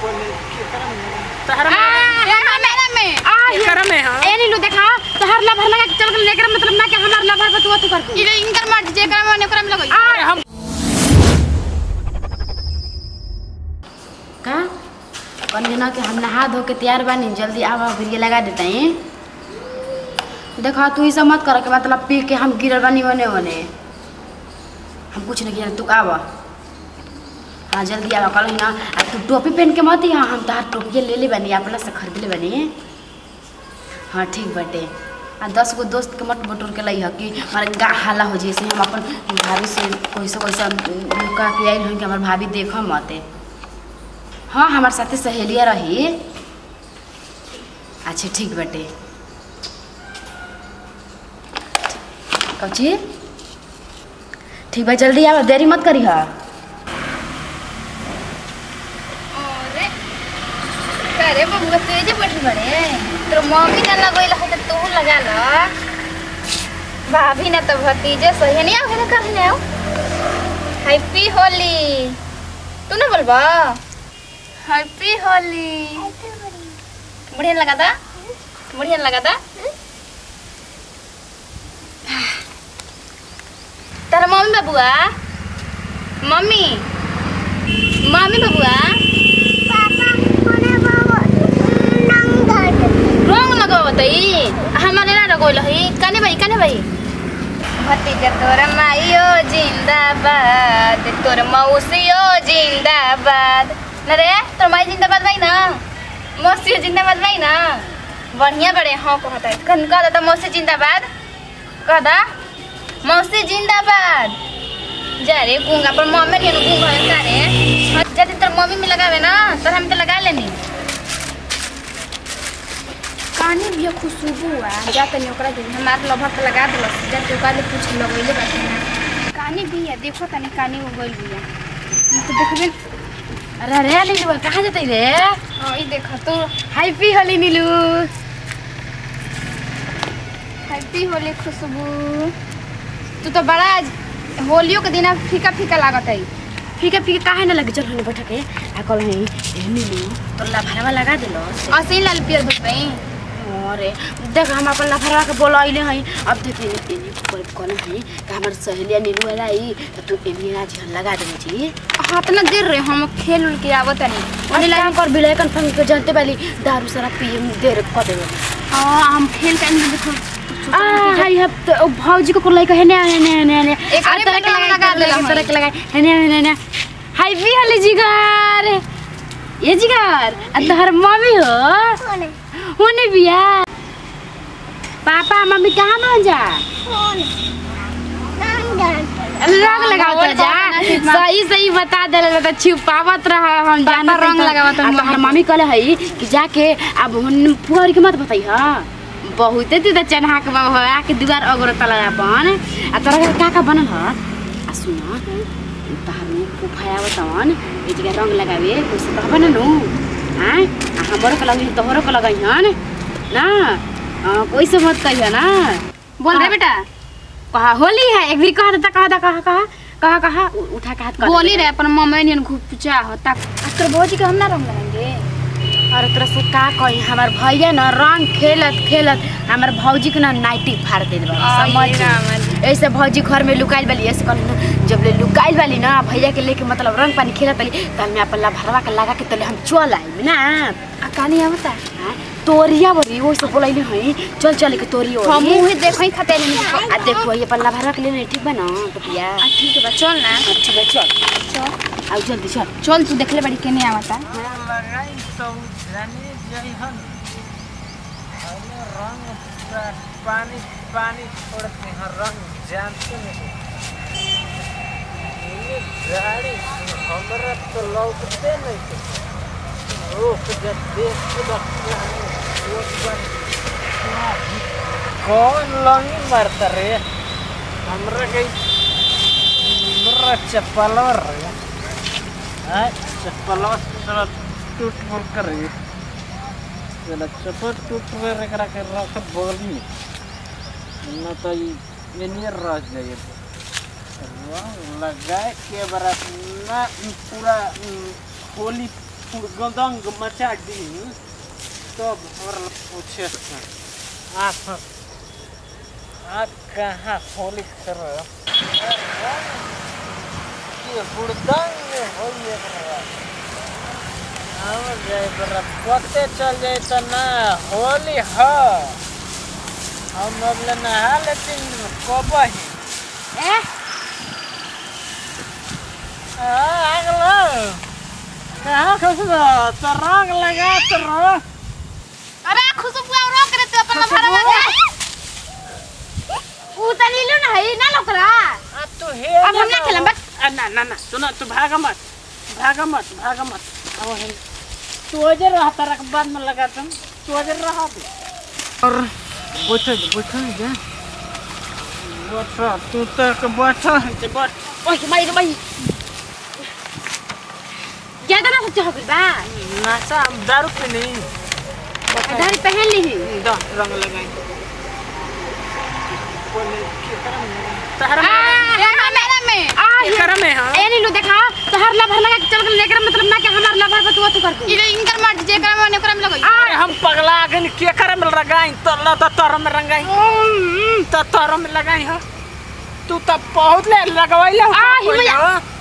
पहले केकरा में तहरा मेरा में केकरा में हां ए नीलू देखा तोहर लभर लगा के चल गेल लेकर मतलब ना कि हमार लभर पर तू तू कर दे इले इनकर मर्जी जेकरा में ओकरा में लगई अरे हम का कहनी ना कि हम नहा धो के तैयार बानी जल्दी आवा भिरिया लगा देते हैं देखा तू ई सब मत कर के मतलब पी के हम गिरल बानी ओने ओने हम कुछ नहीं किया तू आवा हाँ जल्दी आवा कल ना आ तू टोपी पहन के मत यहाँ हम तहार टोपी ले ले बनी अपना से खरीद ले बनी हाँ ठीक बटे आ दस गो दोस्त के मत बटोर के लई ह कि हमारे गा हाला हो जैसे हम अपन भाभी से कैसे कैसे लुका के आई हन कि हमार भाभी देख मत हाँ हमार साथे सहेलिया रही अच्छा ठीक बटे कौची ठीक बा जल्दी आवा देरी मत करी हा अरे अरे बबुआ तेज बैठ बड़े तोर मम्मी ना लगोइल है तो तू लगा ल भाभी ना तो भतीजे सही नहीं आओ ना कर ले आओ हैप्पी होली तू ना बोलबा हैप्पी होली बढ़िया लगा था बढ़िया लगा था तारा मम्मी बबुआ मम्मी मम्मी बबुआ रंग लगावतई हमारे ना लगोल है कने भाई कने भाई भतीजा तोर माइयो जिंदाबाद तोर मौसियो जिंदाबाद न रे तोर माई जिंदाबाद भाई ना मौसियो जिंदाबाद भाई ना बढ़िया बड़े हाँ कहता है कन कह दा मौसी जिंदाबाद कह दा मौसी जिंदाबाद जा रे गूंगा पर मम्मी नहीं गूंगा है का रे जब तोर मम्मी में लगावे ना तो हम तो लगा लेनी कानी भी खुशबू आ जा तनी ओकरा दे हमार लभर पे लगा देल जा तू काले कुछ लगैले बाटे ना कानी भी है देखो तनी कानी उगल भी है तो देखबे अरे रे नीलू कहाँ जतई रे हाँ ई देखा तो हैप्पी होली नीलू हैप्पी होली खुशबू तू तो बड़ा होलियो के दिन फीका फीका लागत है फीका फीका काहे ना लगे चल हने बैठ के आ कल है ए नीलू तो लभरवा लगा देलो असे लाल पियर बसबई अरे देख हम अपन लफरवा के बोलैले हई अब देख एने एने कोई कोन हई कि हमर सहेलिया नीलू वाला आई तो तू एने आज लगा देबे जी हाँ तो ना देर रहे हम खेल उल के आवत नहीं ओने लाइन कर बिले कन फंग के जानते वाली दारू सारा पिए देर क देबे हाँ हम खेल के अंदर देखो आ हाय हब तो भौजी को कोलाई कहे ने ने ने ने एक अरे तरह के लगा देला तरह के लगा ने ने ने हाय भी हले जिगर ये जिगर आ तोहर मम्मी हो होने बिया पापा मम्मी कहाँ मान जा रंग लगावत जा सही सही बता देले तो छुपावत रह हम जाना रंग लगावत आ तोहर मम्मी कहले हई कि जाके अब हुन पुअर के मत बताई हा बहुते तू त चन्हा के बाबा आ के दुआर अगरो तला अपन आ तोरा के का का बनल ह आ सुन तोहर में फुफाया बतावन ए जगह रंग लगावे कुछ तो बन नु हां आ हमरो के लगी तोहरो के लगई हन ना आ, कोई से मत कहिया ना बोल रे बेटा कहा होली है एक भी कहा था कहा था कहा कहा कहा कहा उ- उठा के हाथ कर बोली रे अपन मम्मी ने घुपचा होता तोर भौजी के हम ना रंग लगाएंगे और तोरा से का कही हमार भैया ना रंग खेलत खेलत हमार भौजी के ना नाइटी फाड़ देल बा समझ ऐसे भौजी घर में लुकाइल वाली ऐसे कहल जब ले लुकाइल वाली ना भैया के लेके मतलब रंग पानी खेलत वाली तो हमें अपन ला भरवा के लगा के तले हम चल आई ना आ कानी आवता हाँ, तोरिया बरी वो सब बोलैले हई चल चल के तोरी हम ओरी मुहे देखई खाते नहीं आ देखो ये अपन ला भरवा के लेने ठीक बा ना पपिया आ ठीक है बा चल ना ठीक है चल चल आओ जल्दी चल चल तू देखले बड़ी केने आवता लगाई तो जाने जइहन हमें रंग पूरा पानी पानी छोड़ते हैं रंग जानते नहीं ये गाड़ी हमरा तो लौटते नहीं थे रोक जब देख के बच्चा कौन लंगी मारता रे हमरा के हमरा चप्पलवा रे हाँ चप्पलवा साला टूट फूट कर रही साला चप्पल टूट फूट करा के रख बोली न तो ये नहीं रह जाए रंग लगाए के बरा ना पूरा उम, होली गदंग मचा दी तब हमरा पूछे से आप आप कहाँ होली कर ये हुड़दंग होई एकरा हम जाए बरा पते चल जाए तो ना होली ह हम अब ले नहा लेकिन कब ही ए अगलो कहाँ खुश तो रंग लगा तो रो अबे खुशबू और रोक रे तू अपन लफड़ा में ऊ त लीलू न है ना लोकरा अब तू हे अब हम ना खेलम बस आ, ना ना ना सुना तू भागा मत भागा मत भागा मत अब हम तू अजर रहा तारा के बाद में लगा तुम तू अजर रहा दे और बैठ जा बैठ जा बैठ तू तक बैठ जे बैठ ओए माई रे माई ज्यादा ना सोच हो गइल बा नासा दारू पे नहीं दाढ़ी पहन ली ही दा रंग लगाई तहरा मेरा में आ ये एकरा में हां ए नीलू देखा तोहर लभर लगा के चल गल लेकर मतलब ना कि हमार लभर पर तू तू कर दे इले इनकर मर्जी जे करम ने ओकरा में लगई अरे हम पगला गन के करे में लगाई तो ला तो तोर में रंगाई तो तोर में लगाई हो तू तो बहुत ले लगवाइला आ, ही मैया।